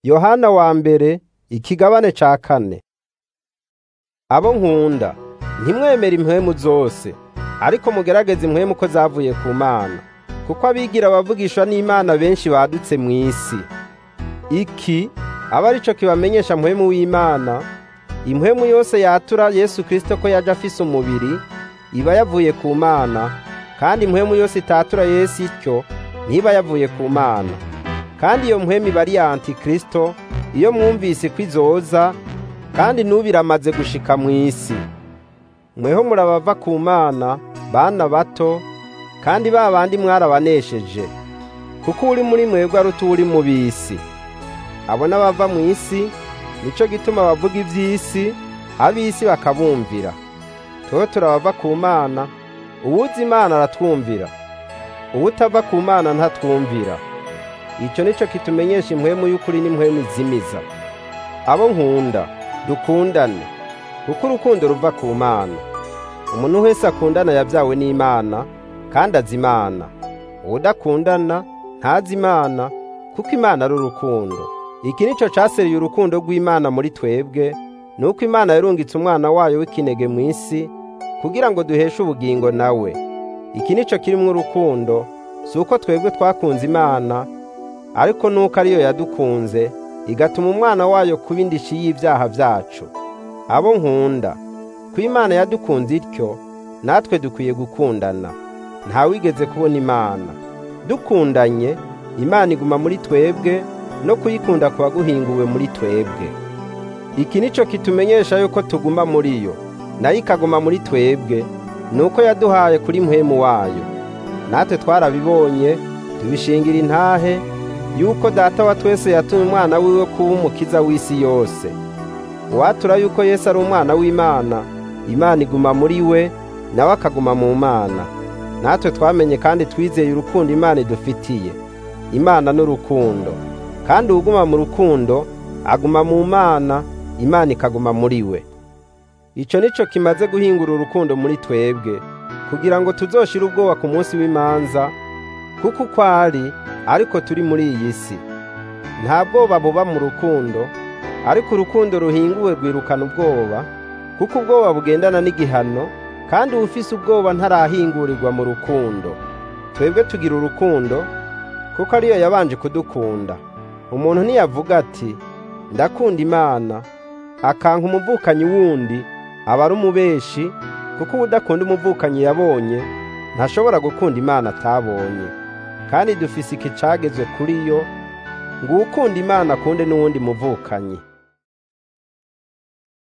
Yohana wa mbere ikigabane ca kane abo nkunda ntimwemere impwemu zose ariko mugerageze impwemu ko zavuye ku mana kuko abigira abavugishwa n'imana benshi badutse mw'isi iki aba arico kibamenyesha mpwemu w'imana impwemu yose yatura yesu kristo ko yaje afise umubiri iba yavuye ku mana kandi impwemu yose itatura yesu ityo ntiba yavuye ku mana kandi iyo mpwemu iba ari iya antikristo iyo mwumvise ko izoza kandi n'ubu iramaze gushika mw'isi mweho murabava ku mana bana bato kandi ba bandi mwarabanesheje kuko uri muri mwebwe aruta uri mu bisi abo n'abava mu isi nico gituma bavuga ivy'isi ab'isi bakabumvira tweho turabava ku mana uwuzi imana aratwumvira uwutava ku mana ntatwumvira ico nico kitumenyesha impwemu y'ukuri n'impwemu izimiza abo nkunda dukundane kuko urukundo ruva ku mana umuntu wese akundana yabyawe n'imana kandi azi imana uwudakundana ntazi imana kuko imana ari urukundo iki nico caseriye urukundo rw'imana muri twebwe nuko imana yarungitse umwana wayo w'ikinege mu isi kugira ngo duheshe ubugingo nawe iki nico kirimwo urukundo si uko twebwe twakunze imana ariko nuko ariyo yadukunze igatuma umwana wayo kuba indishi y'ibyaha byacu abo nkunda ko imana yadukunze ityo natwe dukwiye gukundana ntawigeze kubona imana dukundanye imana iguma muri twebwe no kuyikunda kuba guhinguwe muri twebwe iki nico kitumenyesha yuko tuguma muri yo nayo ikaguma muri twebwe nuko yaduhaye kuri mpwemu wayo natwe twarabibonye tubishingira intahe yuko data wa twese yatumye umwana wiwe kuba umukiza w'isi yose uwatura yuko yesu ari umwana w'imana imana iguma muri we nawe akaguma mu mana natwe twamenye kandi twizeye urukundo imana idufitiye imana n'urukundo kandi uwuguma mu rukundo aguma mu mana imana ikaguma muri we ico nico kimaze guhingura urukundo muri twebwe kugira ngo tuzoshire ubwoba ku munsi w'imanza kuko uko ari ariko turi muri iyi si nta bwoba buba mu rukundo ariko urukundo ruhinguwe rwirukana ubwoba kuko ubwoba bugendana n'igihano kandi uwufise ubwoba ntarahingurirwa mu rukundo twebwe tugira urukundo kuko ariyo yabanje kudukunda umuntu ntiyavuga ati ndakunda imana akanka umuvukanyi wundi aba ari umubeshi kuko ubudakunda umuvukanyi yabonye ntashobora gukunda imana atabonye kandi dufise iki cagezwe kuri yo ngo uwukunda imana akunde n'uwundi muvukanyi